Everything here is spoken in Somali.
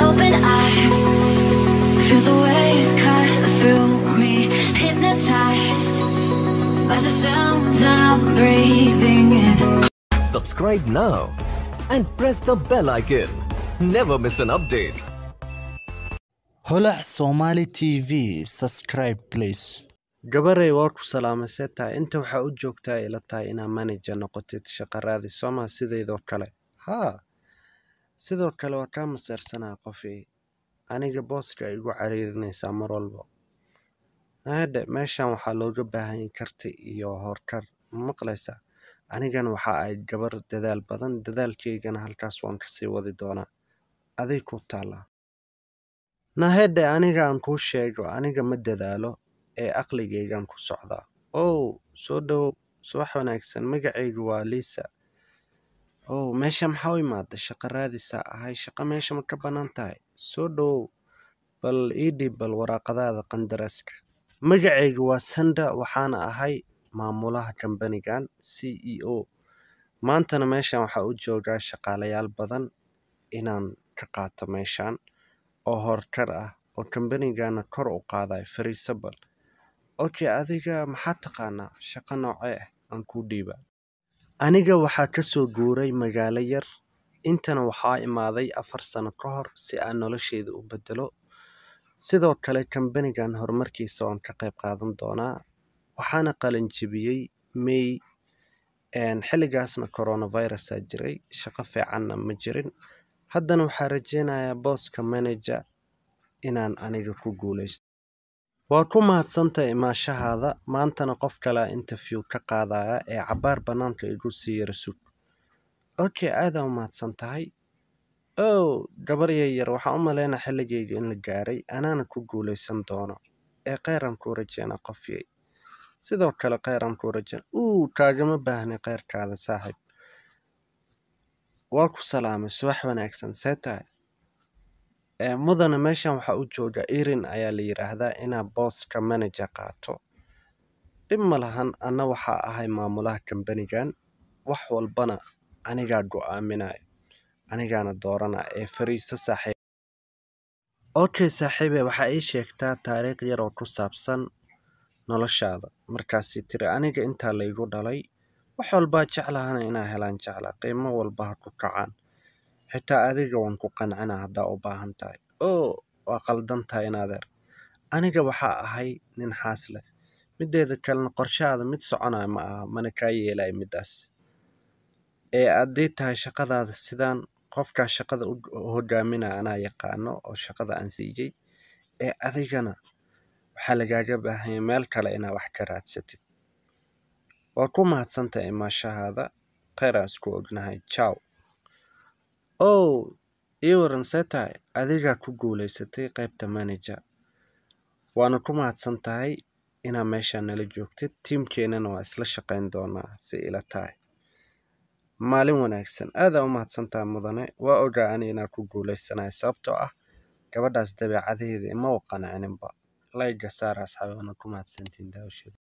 open eye. Feel the waves cut through me, hypnotized by the sounds I'm breathing in. Subscribe now and press the bell icon. Never miss an update. holac somali tv subscribe please gabarey waa ku salaamay see tahay inta waxaa u joogtaa ila tahay inaa manager noqotid shaqo raadi sooma sidaydoo kale haa sidoo kale waa kaa maseersanaa qofii aniga booska igu cariirinaysaa mar walba haadhe meeshan waxaa looga baahanyay karti iyo horkar ma maqlaysaa anigana waxa ay gabar dadaal badan dadaalkaygana halkaas waan kasii wadi doonaa aday ku taallaa nahedhe aniga aan kuu sheego aniga ma dadaalo ee aqligaygaan ku socdaa ow soo dhowow subax wanaagsan magacaygu waa liisa ow meesha maxaa u imaada shaqo raadisaa ahay shaqo meesha ma ka bannaan tahay soo dhowow bal ii dhib bal waraaqadaada qandaraaska magacaygu waa sanda waxaana ahay maamulaha kambanigan c e o maantana meeshan waxaa u joogaa shaqaalayaal badan inaan ka qaato meeshan oo horkar ah oo kambanigana kor u qaadayo fariiso bal okay adiga maxaa taqaanaa shaqo noocee ah aan kuu dhiiba aniga waxaa ka soo guuray magaalo yar intana waxaa imaaday afar sano ka hor si aan nolosheeda u bedelo sidoo kale kambanigan horumarkiisa waan ka qayb qaadan doonaa waxaana qalin jebiyey may xilligaasna coronavirusa jiray shaqo fiicanna ma jirin haddana waxaa rajeynayaa booska manager inaan aniga ku guuleysto waa ku mahadsantahay imaashahaada maantana qof kalea interview ka qaadaya ee cabaar bannaanka igu sii yara sug okay aadaa u mahadsan tahay ow gabar yaryar waxaan u malaynaa xilligayga in la gaaray anaana ku guuleysan doono ee kheyran kuu rajeynaa qofyay sidoo kale kheyran kuu rajeyna uu kaagama baahnay kheyrkaada saaxiib waa ku salaamay subax wanaagsan see tahay mudana meeshan waxaa u jooga erin ayaa la yidhaahdaa inaa booska manager qaato dhib ma lahan anna waxaa ahay maamulaha kambanigan wax walbana anigaa go'aaminayo anigaana dooranaya ee fariiso saaxiib okay saaxiibe waxaa ii sheegtaa taariikh yar oo ku saabsan noloshaada markaasi tiri aniga intaa laygu dhalay wax walbaa jeclahana inaa helaan jecla qiimo walba ha ku kacaan xitaa adiga waan ku qancinaa haddaa u baahan tahay oo waa qaldan tahay inaadeer aniga waxaa ahay nin xaas leh mideeda kalena qorshahaada mid soconaya ma aha mana kaa yeelaya middaas ee haddii tahay shaqadaada sidaan qofkaa shaqada u hogaaminaya anaa yaqaano oo shaqada aan siiyey ee adigana waxaa lagaaga baahanya meel kale inaa wax ka raadsatid waa ku mahadsantahay imaashahaada kheyraa isku ognahay jaw ow ii waran see tahay adigaa ku guulaysatay qaybta manager waana ku mahadsan tahay inaa meeshaa nala joogtid tiimkeennana waa isla shaqayn doonaa si ila tahay maalin wanaagsan aadaa u mahadsan tahay mudane waa ogaa ani inaa ku guulaysanayo sababtoo ah gabadhaas dabeecadaheeda ima u qancininba layga saara asxaabi waana ku mahadsantiin daawashada